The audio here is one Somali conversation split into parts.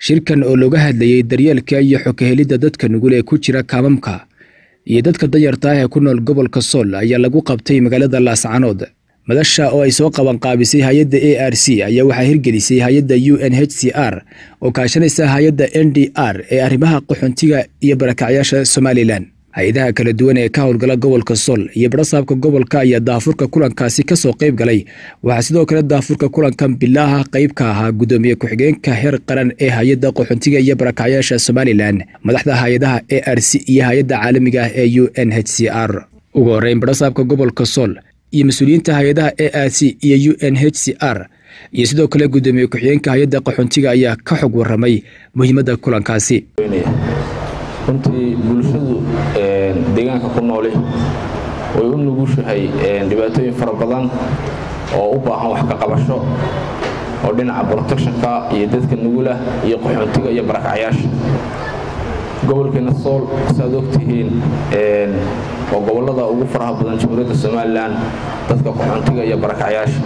shirkan oo looga hadlayey daryeelka iyo xokahelidda dadka nugul ee ku jira kaamamka iyo dadka danyarta ah ee ku nool gobolka sool ayaa lagu qabtay magaalada laascanood madasha oo ay soo qabanqaabisay hay-adda a r c ayaa waxaa hirgelisay hay-adda u n h c r oo kaashanaysa hay-adda n d r ee arrimaha qaxoontiga iyo barakacyaasha somalilan hay-adaha kala duwan ee ka howlgala gobolka sool iyo barasaabka gobolka ayaa daafurka kulankaasi kasoo qayb galay waxaa sidoo kale daafurka kulankan bilaaha qayb ka ahaa gudoomiye ku-xigeenka heer qaran ee hay-adda qaxoontiga iyo barakacyaasha somalilan madaxda hay-adaha a r c iyo hay-adda caalamiga ah ee u n h c r ugu horeyn barasaabka gobolka sool iyo mas-uuliyiinta hay-adaha a r c iyo u n h c r iyo sidoo kale gudoomiye ku-xigeenka hay-adda qaxoontiga ayaa ka xog waramay muhiimadda kulankaasi runtii bulshadu deegaanka ku nooli way u nugushahay dhibaatooyin fara badan oo u baahan wax ka qabasho oo dhinaca protectionka iyo dadka nugulah iyo qaxoontiga iyo barakacyaasha gobolkeena sool saaad ogtihiin waa gobolada ugu faraha badan jamhuuriyadda somalilan dadka qaxoontiga iyo barakacyaasha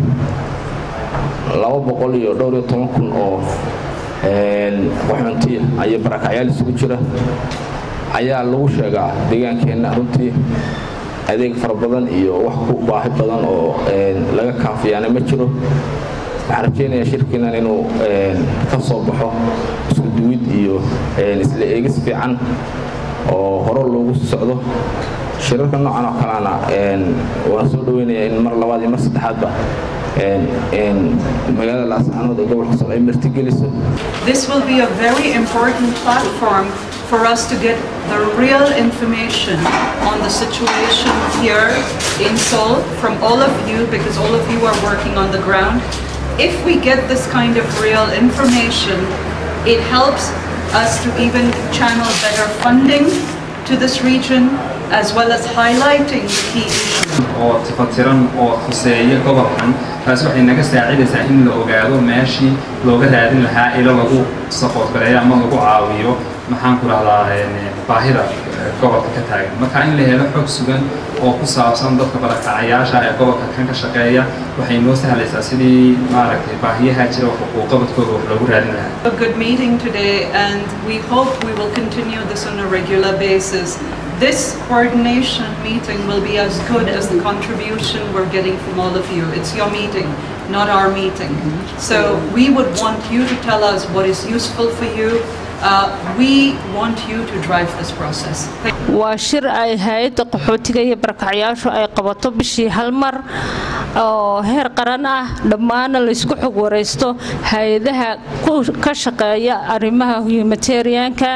laba boqol iyo dhowr iyo toban kun oo qaxoontiya iyo barakacyaal isugu jira ayaa lagu sheegaa deegaankeenna runtii adeeg fara badan iyo wax ku baahi badan oo laga kaafiyaana ma jiro waxaan rajeynayaa shirkiinan inuu ka soo baxo isku duwid iyo isla eegis fiican oo hore loogu socdo shirarka noocan oo kalena waan soo dhaweynayaa in mar labaad iyo mar saddexaadba magaalada laascanood ee gobolka sool ay martigeliso This will be a very important platform for us to get the real information on the situation here in Seoul from all of you because all of you are working on the ground. If we get this kind of real information, it helps us to even channel better funding to this region as well as highlighting the key issues. oo tifatiran oo khuseeya gobolkan taasi waxay naga saacidaysaa in la ogaado meeshii looga raadin lahaa ilo lagu sapoorgareeyo ama lagu caawiyo maxaan ku rahdaa baahida gobolka ka taagan marka in la helo xog sugan oo ku saabsan dadka barakacayaasha ee gobolka kan ka shaqeeya waxay noo sahlaysaa sidii maaragtay baahiyaha jira xuquuqabadkooda wax loogu raadin lahaa A good meeting today and we hope we will continue this on a regular basis. This coordination meeting will be as good as the contribution we're getting from all of you. It's your meeting, not our meeting. So we would want you to tell us what is useful for you. Uh, we want you to drive this process. Thank waa shir ay hay-adda qaxootiga iyo barakacyaashu ay qabato bishii hal mar oo heer qaran ah dhammaana laysku xog waraysto hay-adaha ka shaqeeya arrimaha humanitarianka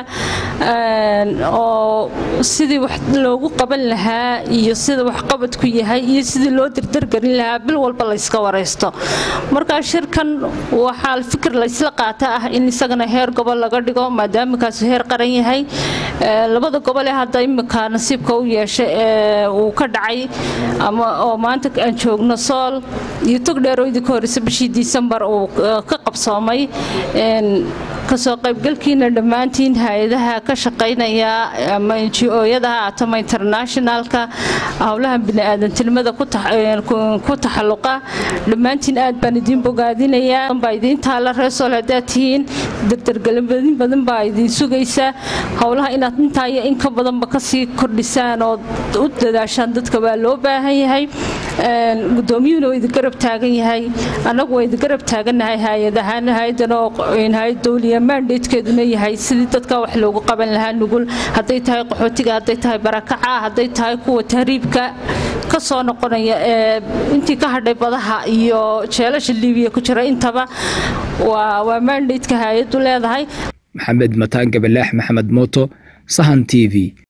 oo sidii wax loogu qaban lahaa iyo sida waxqabadku yahay iyo sidii loo dirdargelin lahaa bil walba layska waraysto markaa shirkan waxaa fikir laysla qaata ah in isagana heer gobol laga dhigo maadaama kaasu heer qaran yahay labada gobol ee hadda imika nasiibka u yeeshay ee uu ka dhacay ama oo maanta aan joogno sool iyo togdheer oo idinka horeysa bishii disembar uu ka qabsoomay kasoo qaybgalkiina dhammaantiin hay-adaha ka shaqaynaya ama ngo-yada ha atoma internationalka howlaha bini-aadantinimada ku taxalluqa dhammaantiin aad baan idiin bogaadinayaa baa idiin taala reesool haddaad tihiin dardargelabadin badan baa idiin sugaysa howlaha inaad intaa iyo in ka badanba kasii kordhisaan oo u dadaashaan dadka waa loo baahan yahay gudoomiyuhuna waa idin garab taagan yahay annagu waa idin garab taagannahay hay-adahaan hay-adan oo hay-ad dowliya mandatekeeduna yahay sidii dadka wax loogu qaban lahaa nugul hadday tahay qaxootiga hadday tahay barakaca hadday tahay kuwa tahriibka ka soo noqonaya ee intii ka hadhay badaha iyo jeelasha liibiya ku jira intaba waa mandateka hay-addu leedahay maxamed mataan gabalaax maxamed mooto sahan t v